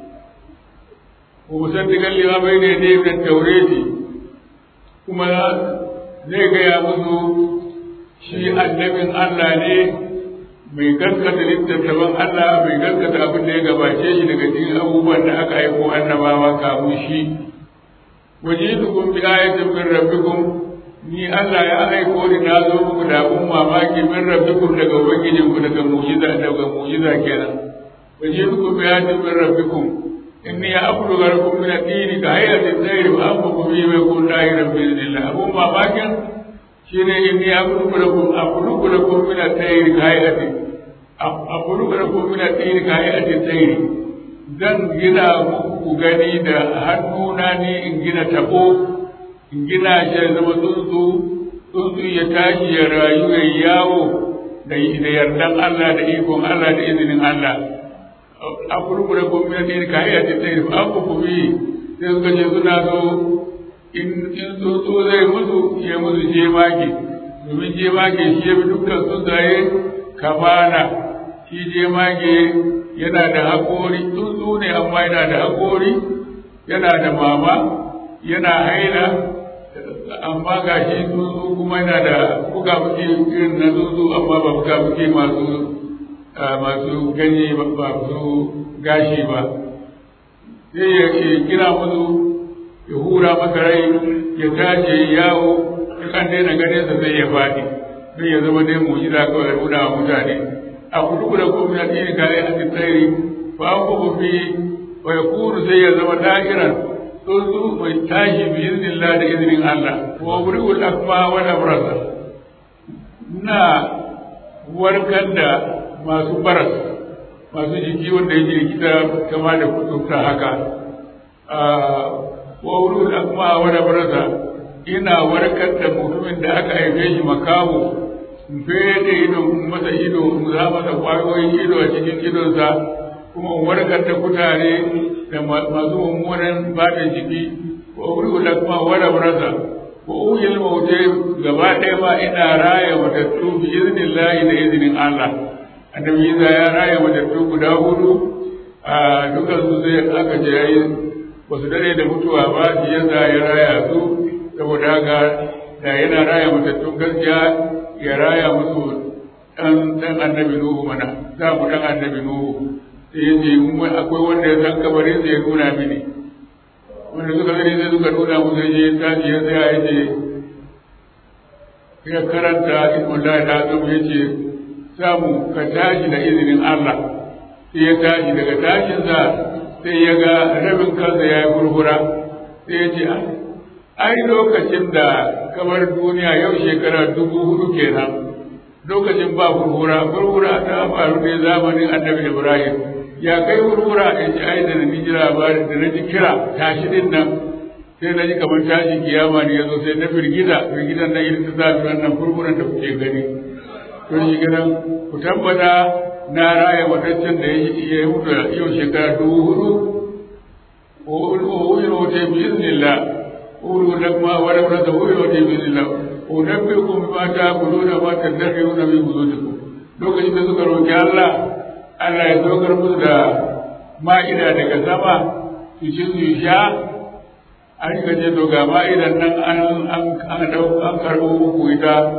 wa musaddiqan lima bayna yadayhi min tawrati kuma zai gaya musu shi annabin Allah ne mai gaskata littattafan Allah mai gaskata abin da ya gabace shi daga cikin abubuwan da aka aiko annabawa kamun shi wajidukum bi ayatin min rabbikum ni Allah ya aiko ni na zo muku da abun mamaki min rabbikum daga ubangijin ku daga mu'jiza daga mu'jiza kenan waje ku bi ayatin min rabbikum inni ya abdu garakum min ad-dini ka hayatin tayr wa amku bi wa kun da'iran bi idnillah abun mamakin shine inni ya abdu garakum abdu garakum min ad-tayr ka hayatin abdu garakum min ad-dini ka hayatin tayr zan gina muku gani da hannuna ne in gina tabo in gina shi ya zama tsuntsu tsuntsu ya tashi ya rayu ya yawo da yardan Allah da ikon Allah da izinin Allah a kurkure gwamnati ne ka iya ta tsaye ba ku kuma sai suka ce suna so in tsuntsu zai musu ya musu jemage domin jemage shi ya fi dukkan tsuntsaye kamana shi jemage yana da haƙori tsuntsu ne amma yana da haƙori yana da mama yana haila amma ga shi tsuntsu kuma yana da buga buke irin na tsuntsu amma ba buga buke masu masu ganye ba su gashi ba sai ya kira musu ya hura masa rai ya tashi yawo ya kan daina ganin sa sai ya faɗi sai ya zama dai mu'jiza kawai ya nuna wa mutane a kudu da kuma na dini kare a tsari fa an kuma fi wa ya kuru sai ya zama da'iran tsuntsu mai tashi bi iznillah da izinin Allah wa wuri'ul akma wa abrasa na warkar da masu baras masu jiki wanda yake likita kama da kuturta haka wa wuri'ul akma wa abrasa ina warkar da mutumin da aka haife shi makamu fede ido masa ido za masa kwayoyin ido a cikin idonsa kuma warkar da kutare da masu mummunan bada jiki wa uri kuma wara barasa wa uyil mautai gaba ɗaya ma ina raya matattu bi izinin lahi da izinin Allah annabi Isa ya raya matattu guda hudu a dukan su sai aka ce yayi ba su dare da mutuwa ba shi yasa ya raya su saboda haka da yana raya matattun gaskiya ya raya musu dan dan annabi Nuhu mana za mu dan annabi Nuhu sai ya ce akwai wanda ya san kabarin sai ya nuna mini wanda suka gani sai suka nuna mu sai ya tashi ya tsaya ya ce ya karanta ismullahi da azum ya ce samu ka tashi da izinin Allah sai ya tashi daga tashinsa sai ya ga rabin kansa ya yi gurgura sai ya ce ai lokacin da kamar duniya yau shekara dubu hudu kenan lokacin ba gurgura gurgura ta faru ne zamanin annabi ibrahim ya kai wurwura ya ce ai da na ji labarin da na ji kira tashi din nan sai na ji kamar tashi kiyama ne ya zo sai na firgita firgitan nan irin ta zafi wannan furfuran da kuke gani to shi gidan ku tabbata na raya wadancin da ya yi mutu yau shekara dubu hudu o yi rote bi iznillah uru da kuma wani wani da wuri rote bi iznillah o nabbi kun ma ta kudu da ma ta dafe nuna min buzutuku lokacin da suka roki Allah Allah ya saukar musu da ma'ida daga sama su ci su sha an ka ce to ga ma'idan nan an an an dau an karbo muku ita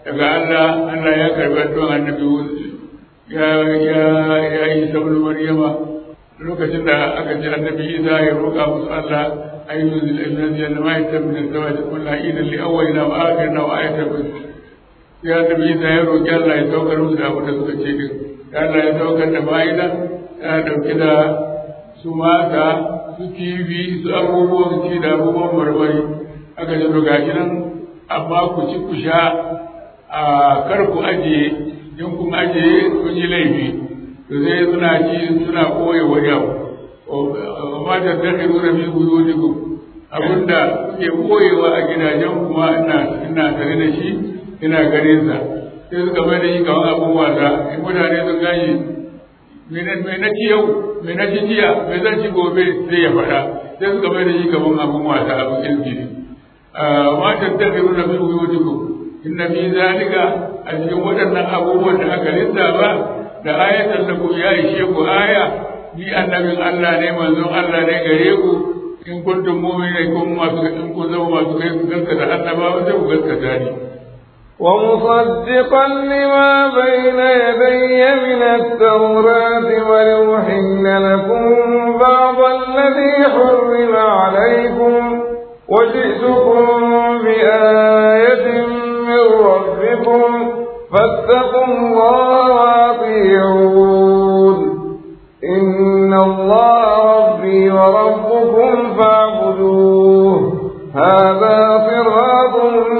daga Allah Allah ya karbi addu'an annabi ya ya ya yi sabul maryama lokacin da aka ji annabi Isa ya roƙa musu Allah ayyul zil janna ma yatabna zawaj kullu idan li awwalina wa akhirina wa ayatan ya annabi Isa ya roƙi Allah ya saukar musu da abin da suka ce din Allah ya saukar da bayinan ya dauki da su mata su kifi su abubuwan ci da abubuwan marmari aka ji to gashi nan amma ku ci ku sha a kar ku ajiye in kun ajiye kun yi laifi to sai suna ci suna koye wani abu amma da dakhil na fi buyutikum abinda kuke koyewa a gidajen kuma ina ina tare da shi ina ganin sa sai suka bai da shi kamar abun wasa in mutane sun gani me na ci yau me na ci jiya me zan ci gobe sai ya faɗa sai suka bai da shi kamar abun wasa abun kirkiri ma tattabi'u na fi buyutikum inna fi zalika a cikin waɗannan abubuwan da aka lissafa da ayatan da ku ya ishe ku aya ni annabin Allah ne manzon Allah ne gare ku in kuntum mu'minin kun masu in kun zama masu kai ku gaskata annabawa sai ku gaskata ni ومصدقا لما بين يدي من التوراة ولأحل لكم بعض الذي حرم عليكم وجئتكم بآية من ربكم فاتقوا الله وأطيعون إن الله ربي وربكم فاعبدوه هذا صراط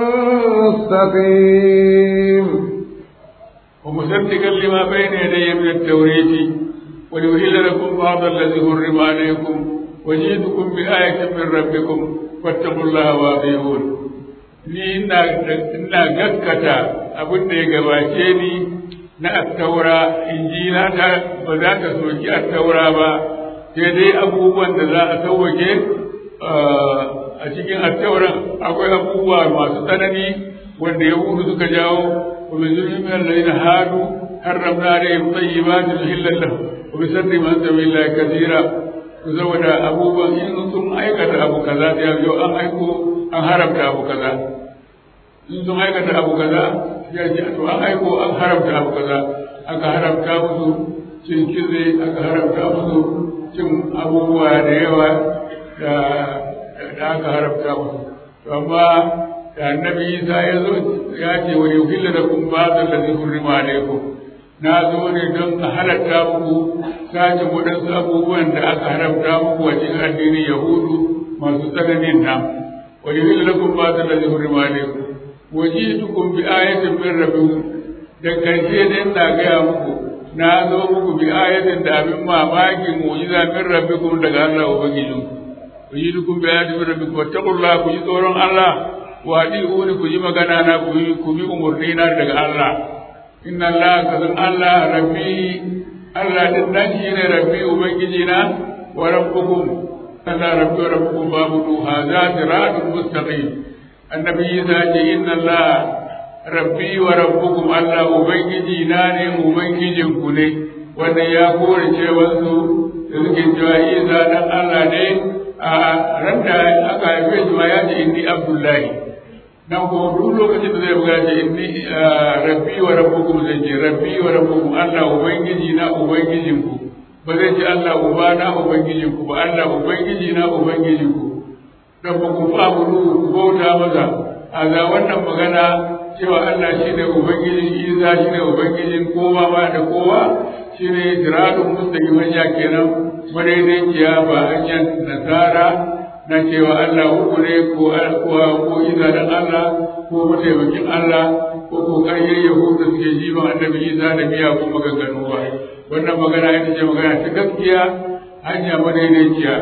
مستقيم ومصدقا لما بين يدي من التوريث وليهل لكم بعض الذي حرم عليكم وجئتكم بآية من ربكم فاتقوا الله وأطيعون ni ina gaskata abin da ya gabace ni na attaura injila ta ba za ta soki attaura ba sai dai abubuwan da za a sauwake a cikin attauran akwai abubuwa masu tsanani wanda yahudu suka jawo wa bi zulmin alladhina hadu harramna alayhim tayyibatin uhillat lahum wa bi sadri man sabila kathira saboda abubuwan in sun aikata abu kaza da yau an aiko an haramta abu kaza in sun aikata abu kaza ya ce to an aiko an haramta abu kaza aka haramta musu cin kize aka haramta musu cin abubuwa da yawa da aka haramta musu to amma da annabi Isa ya zo ya ce wa yuhilla lakum ba'd allazi hurrima alaykum na zo ne don a halatta muku sashen waɗansu abubuwan da aka haramta muku a cikin addinin yahudu masu tsananin nan wa yuhilla lakum ba'd allazi hurrima alaykum waji'tukum bi ayatin min rabbikum da karshe ne ina gaya muku na zo muku bi ayatin da abin mamaki mu'jiza min rabbikum daga Allah ubangijin waji'tukum bi ayatin min rabbikum wattaqullaha ku ji tsoron Allah wa adi'uni ku ji magana na ku yi ku bi umurni na daga Allah inna Allah kazan Allah rabbi Allah din nan shi ne rabbi ubangiji na wa rabbukum Allah rabbi wa rabbukum babu hadha siratun mustaqim annabi Isa ce inna Allah rabbi wa rabbukum Allah ubangiji na ne ubangijin ku ne wanda ya kore cewa su da suke cewa Isa dan Allah ne a ran da aka haife shi ma ya ce inni Abdullahi nan kuma duk lokacin da zai buga ce inni rabbi wa rabbukum zai ce rabbi wa rabbukum Allah ubangiji na ubangijin ku ba zai ce Allah uba na ubangijin ku ba Allah ubangiji na ubangijin ku rabbukum fa'budu ku bauta masa a ga wannan magana cewa Allah shi ne ubangijin Isa shi ne ubangijin kowa ba da kowa shi ne jiradun mustaqim hanya kenan madaidaiciya ba hanyar nasara na cewa Allah uku ne ko alkuwa ko Isa dan Allah ko mataimakin Allah ko kokarin Yahudu da suke jiban annabi Isa da miya ko maganganu ba wannan magana ita ce magana ta gaskiya hanya madaidaiciya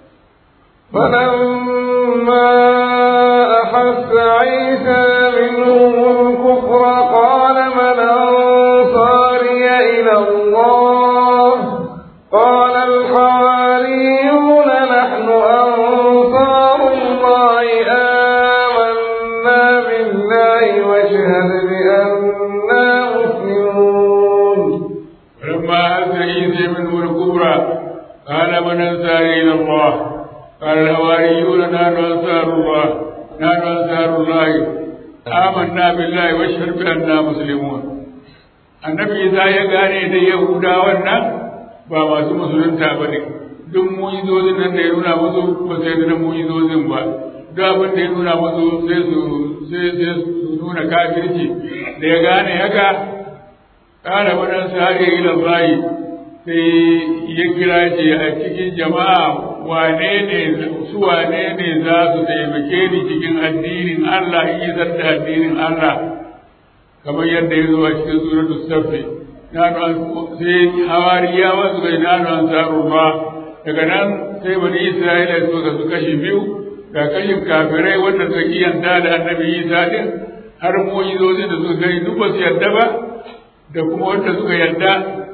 فلما أحس عيسى منهم الكفر قال من أنصاري إلى الله قال الحواريون نحن أنصار الله آمنا بالله واشهد بأننا مسلمون فلما أتى عيسى منه الكبرى قال من أنصاري إلى الله قال الحواريون نحن أنصار الله نحن أنصار الله amanna billahi wa shahadu bi anna muslimun annabi Isa ya gane da Yahudawan nan ba masu musulunta ba ne duk mu'izozin nan da ya nuna musu ba sai da mu'izozin ba duk abin da ya nuna musu sai su sai sai su nuna kafirci da ya gane haka kana wannan sahabi ila bayi sai ya kira ce a cikin jama'a wane ne su wane ne za su taimake ni cikin addinin Allah in yi da addinin Allah kamar yadda ya zo a cikin suratul safi nanu sai hawariyawa su kai nanu ansarullah daga nan sai bani isra'ila su ga su kashi biyu ga kashin kafirai wanda suka kiyanta da annabi isa din har mu'izozin da suka gani duk ba su yarda ba da kuma wanda suka yarda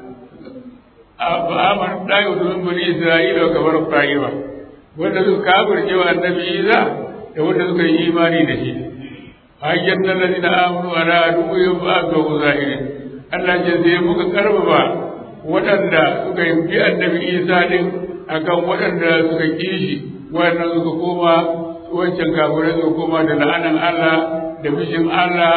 a amar ɗaya domin bani isra'ila wa kamar fa'iwa wanda suka kafirce wa annabi isa da wanda suka yi imani da shi hajjar nan da na amuru ala dubuyin ba ga zahirin Allah ce sai muka karfafa waɗanda suka yi bi annabi isa din akan waɗanda suka ƙi shi waɗannan suka koma wancan kafirai suka koma da la'anan Allah da bishin Allah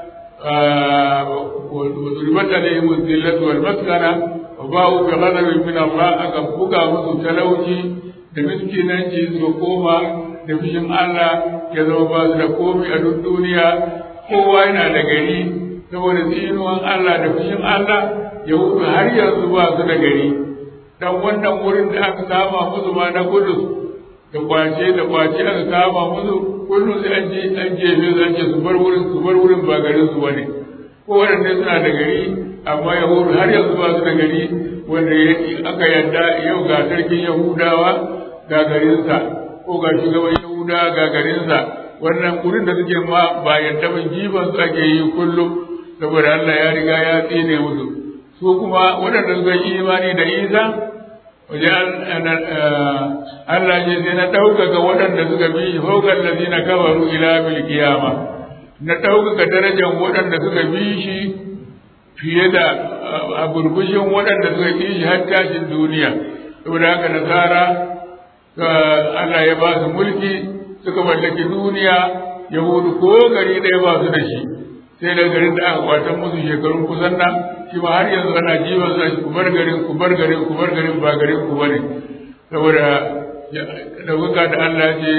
وضربت عليهم الذلة والمسكنة وباءوا بغضب من الله aka buga musu talauci da miskinanci su koma da fishin Allah ya zama ba su da komai a duk duniya kowa yana da gari saboda tsinuwan Allah da fishin Allah yahudu har yanzu ba su da gari dan wannan wurin da aka kama musu ma na kudus da kwace da kwace aka kama musu kullum sai an je an jefe su an ce su bar wurin su bar wurin ba garin su bane ko waɗanda suna da gari amma yahudu har yanzu ba su da gari wanda aka yadda yau ga sarkin yahudawa ga garinsa ko ga shugaban yahudawa ga garinsa wannan wurin da suke ma ba yadda ban jifan su ake yi kullum saboda Allah ya riga ya tsine musu su kuma waɗanda suka yi imani da isa wajen Allah ce sai na ɗaukaka waɗanda suka bi haukan lazina kafaru ila bil kiyama na ɗaukaka darajar waɗanda suka bi shi fiye da a burbushin waɗanda suka ƙi shi har tashin duniya saboda haka nasara Allah ya ba su mulki suka mallaki duniya yahudu ko gari ɗaya ba su da shi sai da garin da aka kwatan musu shekarun kusan nan shi ma har yanzu ana jiban sa ku bar garin ku bar garin ku bar garin ba garin ku bane saboda ɗaukaka da Allah ce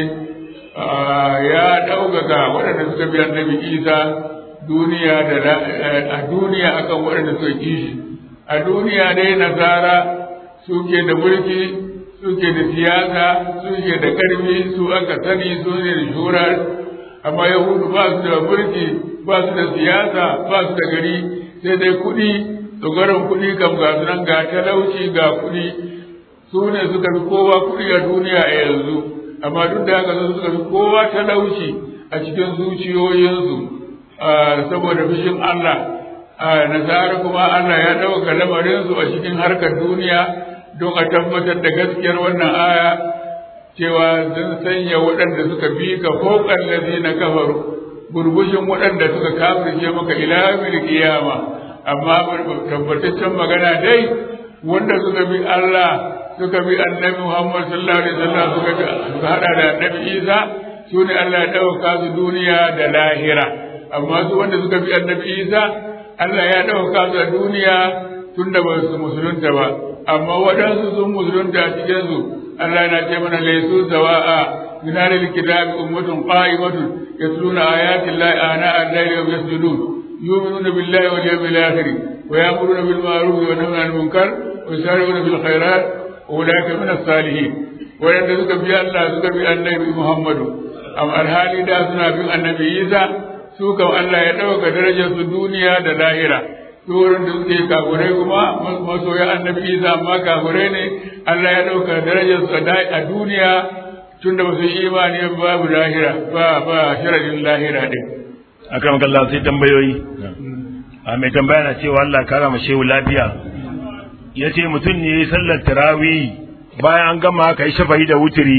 ya ɗaukaka waɗanda suka bi annabi Isa duniya da a duniya akan waɗanda suka ƙi shi a duniya dai nasara suke da mulki suke da siyasa suke da ƙarfi su aka sani su ne da shura amma yahudu ba su da mulki ba su da siyasa ba su da gari sai dai kuɗi tsogaron kuɗi kam ga su nan ga talauci ga kuɗi su ne suka fi kowa kuɗi a duniya a yanzu amma duk da haka su suka fi kowa talauci a cikin zuciyoyinsu saboda fushin Allah nasara kuma Allah ya ɗauka lamarinsu a cikin harkar duniya don a tabbatar da gaskiyar wannan aya cewa sun sanya waɗanda suka bi ka fokar na kafaru burbushin waɗanda suka kafirce maka ila mil kiyama amma tabbataccen magana dai wanda suka bi Allah suka bi annabi Muhammad sallallahu alaihi wasallam suka bi suka hada da annabi Isa su ne Allah ya ɗauka su duniya da lahira amma su wanda suka bi annabi Isa Allah ya ɗauka su a duniya tun da ba su musulunta ba amma waɗansu sun musulunta a cikin su Allah yana ce mana laisu sawa'a min ahlil kitabi ummatun qa'imatun yatluna ayati llahi ana al-layli wa yasjudun yu'minuna billahi wal yawmil akhir wa ya'muruna bil ma'ruf wa yanhauna 'anil munkar wa yusari'una bil khairat ulaika min as-salihin waɗanda suka bi Allah suka bi annabi Muhammadu amma alhali da suna bin annabi Isa su kam Allah ya ɗauka darajar su duniya da lahira su wurin da suke kafurai kuma masoya annabi Isa amma kafurai ne Allah ya ɗauka darajar su a duniya tunda ba su yi imani babu lahira ba ba sharadin lahira din akan kallon sai tambayoyi a mai tambaya na cewa Allah kara ma shehu lafiya ya ce mutum ne ya yi sallar tarawih bayan an gama ka yi shafa'i da wuturi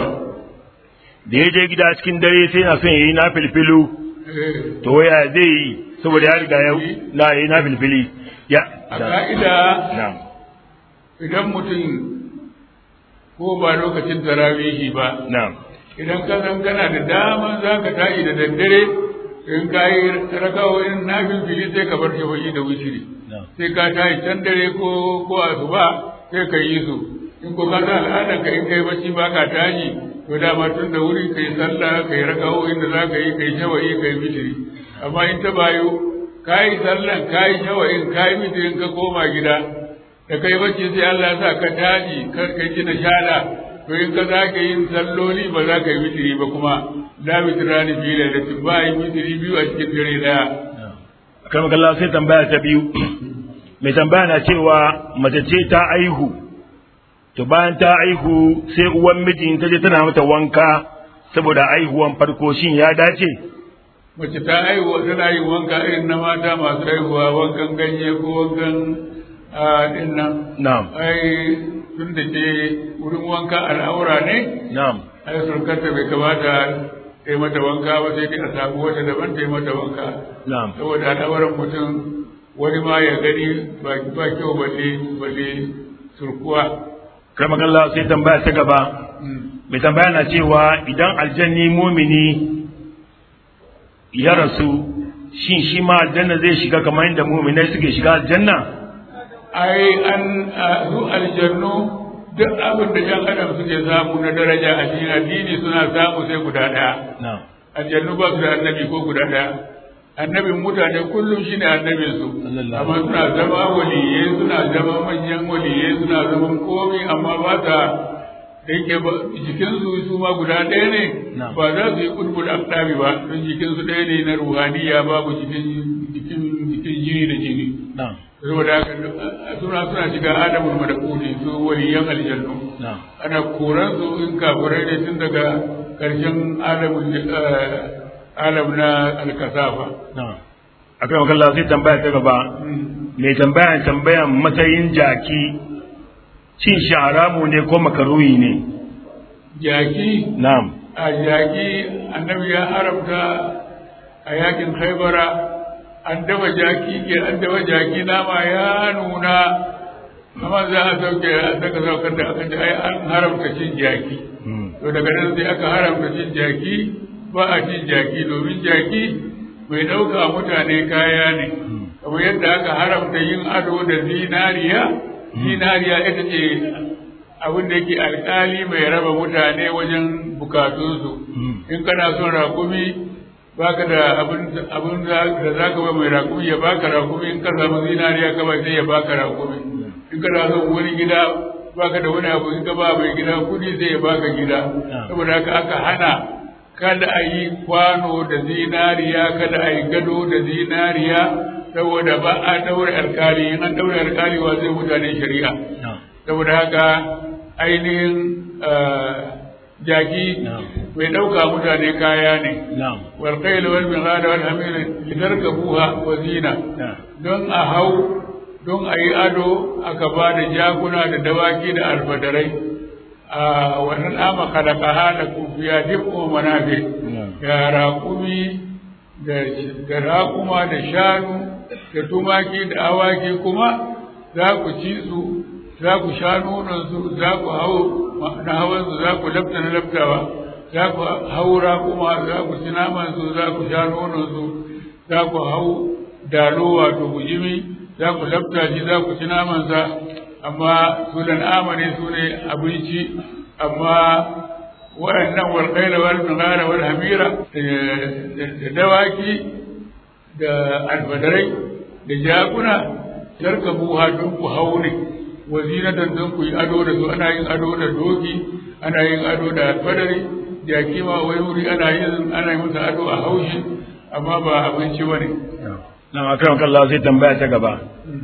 da ya je gida cikin dare sai na son ya yi na filfilu to waya zai yi saboda ya riga ya na yi na filfili ya a ka'ida na'am idan mutum ko ba lokacin tarawihi ba na'am idan ka san kana da dama za ka tashi da daddare in ka yi rakawoyin na filfili sai ka bar shafa'i da wutiri sai ka tashi can dare ko ko asuba sai ka yi su in ko ka sa al'adar ka in kai bacci ba ka tashi to dama tun da wuri kai sallah kai rakawoyin da za ka yi kai shafa'i kai wutiri amma in ta bayo ka yi sallan ka yi shawa'in ka yi mitirin ka koma gida da kai bacci sai Allah ya sa ka taji kar ka ji na shada to in ka za ka yin salloli ba za ka yi mitiri ba kuma la mitirani fi lailatin ba yi mitiri biyu a cikin dare daya kan kalla sai tambaya ta biyu mai tambaya na cewa mace ce ta aihu to bayan ta aihu sai uwan mijin ta je tana mata wanka saboda aihuwan farko shin ya dace mace ta aihuwa tana yin wanka irin na mata masu aihuwa wankan ganye ko wankan din nan na'am ai tun da ke wurin wanka al'aura ne na'am ai surkarta bai kamata ta yi mata wanka ba sai dai a samu wata daban ta yi mata wanka na'am saboda al'auran mutum wani ma ya gani ba ba kyau balle balle surkuwa kan kalla sai tambaya ta gaba mai tambaya na cewa idan aljanni mumini ya rasu shin shi ma aljanna zai shiga kamar yadda muminai suke shiga aljanna ai an su aljannu duk abin da jan adam suke samu na daraja a cikin addini suna samu sai guda ɗaya na'am aljannu ba su da annabi ko guda ɗaya annabin mutane kullum shine annabin su amma suna zama waliyai suna zama manyan waliyai suna zaman komi amma ba ta da yake jikinsu su ma guda ɗaya ne Na'am. ba za su yi kulkul aktabi ba don jikinsu ɗaya ne na ruhaniya babu jikin jikin jikin jini da jini na'am saboda haka suna suna shiga adamul madakuni su waliyan aljannu na'am ana koran su in kafirai ne tun daga karshen alamul alam na alkasafa na'am akan wakalla sai tambaya ta gaba mai tambaya tambayan matsayin jaki cin shi haramu ne ko makaruhi ne jaki na'am a jaki annabi ya haramta a yakin haibara an dafa jaki ke an dafa jaki nama ya nuna amma za a sauke a saka saukar da aka ce ai an haramta cin jaki Mm. to daga nan sai aka haramta cin jaki ba a cin jaki domin jaki mai ɗauka mutane kaya ne kamar yadda aka haramta yin ado da zinariya zinariya ita ce abin da yake alkali mai raba mutane wajen bukatunsu Mm. in kana son rakumi baka da abin abin da za ka ba mai rakumi ya baka rakumi in ka samu zinariya ka ba sai ya baka rakumi in kana son wani gida baka da wani abu in ka ba mai gida kudi sai ya baka gida saboda haka aka hana kada a yi kwano da zinariya kada a yi gado da zinariya saboda ba a daure alkali in an daure alkali wa zai mutane shari'a na'am saboda haka ainihin ah, jaki Na'am. mai ɗauka mutane kaya ne na'am والخيل والبغال والحمير لتركبوها وزينة na'am don a hau don a yi ado aka ba da jakuna da dawaki da alfadarai a wannan ama kalakaha da kufiya duk manafi da raƙumi da da raƙuma da shanu da tumaki da awaki kuma za ku ci su za ku sha nononsu za ku hau na hawansu za ku lafta na laftawa za ku haura kuma za ku ci namansu za ku sha nononsu za ku hau dalo wato bujimi za ku lafta shi za ku ci namansa amma su dan amane su ne abinci amma waɗannan walƙaila wal bigara wal hamira da dawaki da alfadarai da jakuna tarkabuha don ku hau ne wazinatan don ku yi ado da su ana yin ado da doki ana yin ado da alfadari jaki ma wai wuri ana yin ana yi masa ado a haushi amma ba abinci bane nan akan kallah sai tambaya ta gaba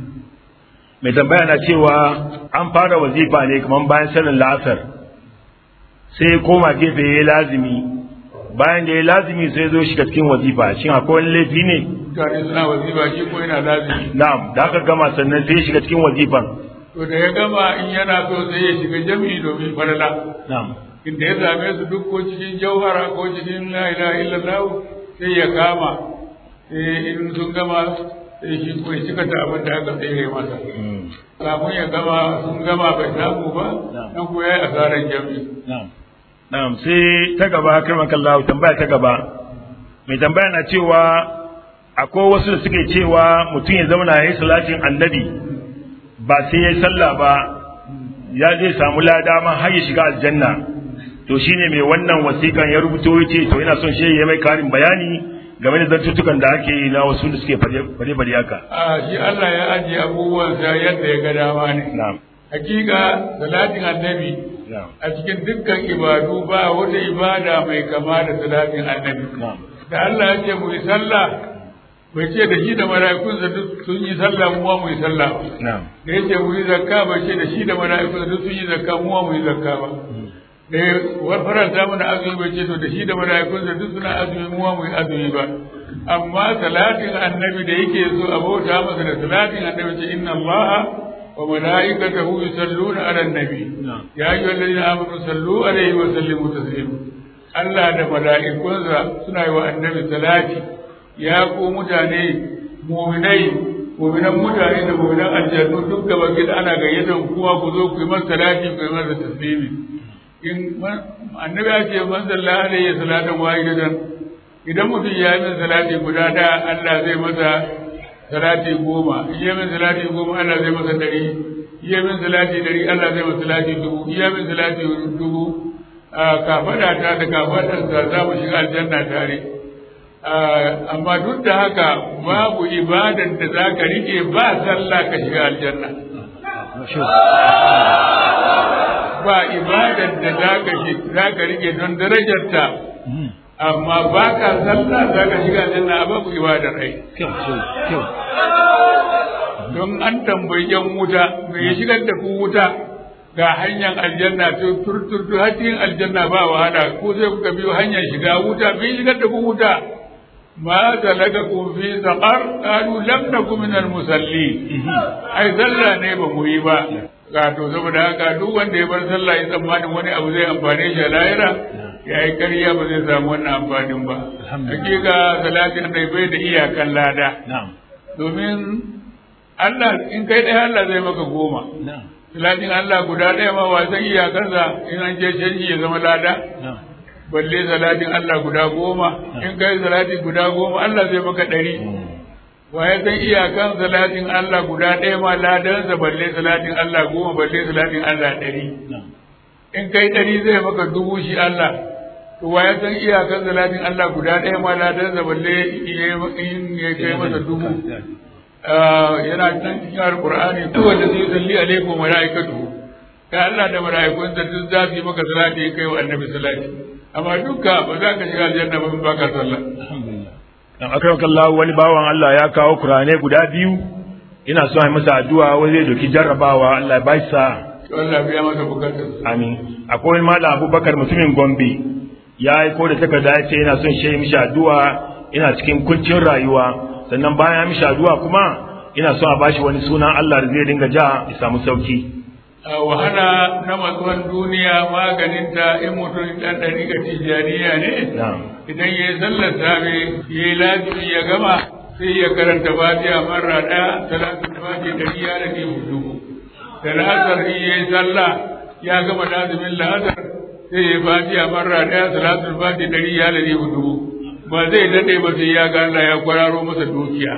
mai tambaya na cewa an fara wazifa ne kamar bayan sanin la'asar sai koma gefe ya yi lazimi bayan da ya yi lazimi sai zo shiga cikin wazifa shin akwai wani laifi ne mutane suna wazifa shi ko yana lazimi na'am da aka gama sannan sai ya shiga cikin wazifan to da ya gama in yana so sai ya shiga jami'i domin falala na'am inda ya same su duk ko cikin jauhara ko cikin la ilaha illallah sai ya kama sai in sun gama sai shi ko ya cika ta abin da aka tsere masa kafin ya gama sun gama bai samu ba nan ko ya yi asarar jami'i na'am na'am sai ta gaba karma kallahu tambaya ta gaba mai tambaya na cewa akwai wasu da suke cewa mutum ya zauna ya yi salatin annabi ba sai ya yi sallah ba ya zai samu lada ma har ya shiga aljanna to shine mai wannan wasikan ya rubuto ya ce to ina son shi ya mai karin bayani game da zantuttukan da ake yi na wasu da suke fade-fade haka. a shi Allah ya ajiye abubuwansa yadda ya ga dama ne Na'am. hakika salatin annabi a cikin dukkan ibadu ba wata ibada mai kama da salatin annabi da Allah ya ce mu yi sallah bai ce da shi da mala'ikunsa duk sun yi sallah mu ma mu yi sallah ba Na'am. da ya ce mu yi zakka bai ce da shi da mala'ikunsa duk sun yi zakka mu ma mu yi zakka ba da ya faranta mana azumi bai ce to da shi da mala'ikunsa duk suna azumi mu ma mu yi azumi ba amma salatin annabi da yake so a bauta masa da salatin annabi ce inna allaha wa mala'ikatahu yusalluna ala nabi ya ayyuhal ladina amanu sallu alaihi wa sallimu taslima Allah da mala'ikunsa suna yi wa annabi salati ya ku mutane mu'minai mu'minan mutane da mu'minan aljannu duk gaba gida ana gayyatar kuma ku zo ku yi masa salati ku yi masa taslimi in annabi ya ce man sallallahu alaihi salatan wahidatan idan mutum ya yi min salati guda ɗaya Allah zai masa salati goma in yi min salati goma Allah zai masa ɗari in yi min salati ɗari Allah zai masa salati dubu in yi min salati dubu kafaɗa ta da kafaɗarsa za mu shiga aljanna tare amma duk da haka babu ibadan da za ka rike ba sallah ka shiga aljanna ba ibadan da za ka rike don darajarta amma ba ka sallah za ka shiga aljanna a babu ibadar ai don an tambayi yan wuta me ya shigar da ku wuta ga hanyar aljanna to turturtu har cikin aljanna ba wahala ko sai kuka biyo hanyar shiga wuta me ya shigar da ku wuta ma talaka ku fi saqar qalu lam nakum min al musalli ai sallah ne ba mu yi ba ga to saboda haka duk wanda ya bar sallah ya tsammanin wani abu zai amfane shi a lahira ya yi ƙarya ba zai samu wannan amfanin ba. Hakika salatin da bai da iyakan lada. Domin Allah in kai ɗaya Allah zai maka goma. Salatin Allah guda ɗaya ma wasan iyakarsa in an je canji ya zama lada. Balle salatin Allah guda goma in kai salati guda goma Allah zai maka ɗari. Wa ya san iyakan salatin Allah guda ɗaya ma ladansa balle salatin Allah goma balle salatin Allah ɗari. In kai ɗari zai maka dubu shi Allah. to wa ya san iyakan salatin Allah guda ɗaya ma ladan da balle in ya kai masa dubu yana nan cikin alqur'ani duk wanda zai salli alaikum malaikatu ka Allah da malaikun da duk za su yi maka salati kai wa annabi salati amma dukka ba za ka shiga aljanna ba in baka sallah dan akan kallahu wani bawan Allah ya kawo Qur'ane guda biyu ina so ai masa addu'a wai zai doki jarrabawa Allah ya bashi sa to Allah biya masa bukatar amin akwai malam Abubakar mutumin Gombe ya aiko da takarda ya ce yana son shi mishi addu'a ina cikin kuncin rayuwa sannan bayan mishi addu'a kuma ina son a bashi wani sunan Allah da zai dinga ja ya samu sauki wahala na matsuwan duniya maganinta in mutum dan ɗariƙa tijaniya ne idan ya yi sallar safe ya yi lazimi ya gama sai ya karanta fatiha marra ɗaya talatin fatiha da iya da ne hudu da la'asar in ya yi sallah ya gama lazimin la'asar sai ya fatiha marra ɗaya salatul fati ɗari ya lade hudu ba zai daɗe ba sai ya ga Allah ya kwararo masa dukiya.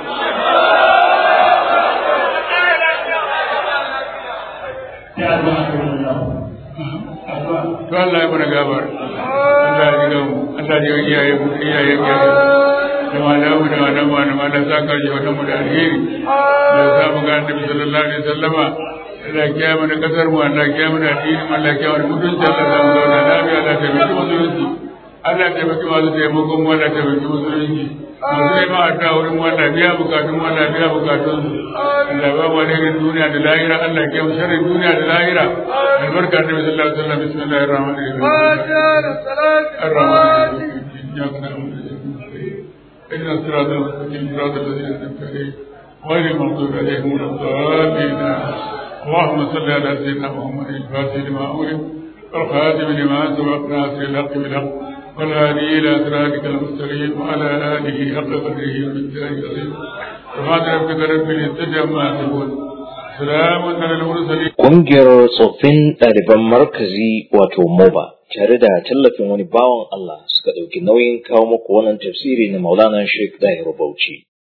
To Allah ya mana gabar. Allah ya ga mu. Allah ya ga iyaye mu iyaye mu. Da malamu da malamu da malamu za ka ji wata mu da alheri. Da za mu ga Annabi sallallahu alaihi wasallama Allah ya mana kasar mu Allah ya mana addini Allah ya mana mutunci Allah ya mu zauna lafiya Allah ya taimaki musulunci Allah ya taimaki masu taimakon mu Allah ya taimaki musulunci masu nema a ta wurin mu Allah biya bukatun mu Allah biya bukatun su Allah ba mu alherin duniya da lahira Allah ya mu sharrin duniya da lahira albarka da Nabi sallallahu alaihi wasallam bismillahir rahmanir rahim ar-rahmanir rahim إن الصراط المستقيم صراط الذين أنعمت عليهم غير المغضوب عليهم ولا الضالين اللهم صل على سيدنا محمد الفاتح لما أمرك والخاتم لما سبق ناصر الحق بالحق والهادي إلى صراطك المستقيم وعلى آله حق قدره ومقداره العظيم سبحان ربك رب العزة عما يصفون سلام على المرسلين Ƙungiyar tsoffin ɗaliban markazi wato MOBA tare da tallafin wani bawan Allah suka ɗauki nauyin kawo muku wannan tafsiri na Maulana Sheikh Dahir Bauchi.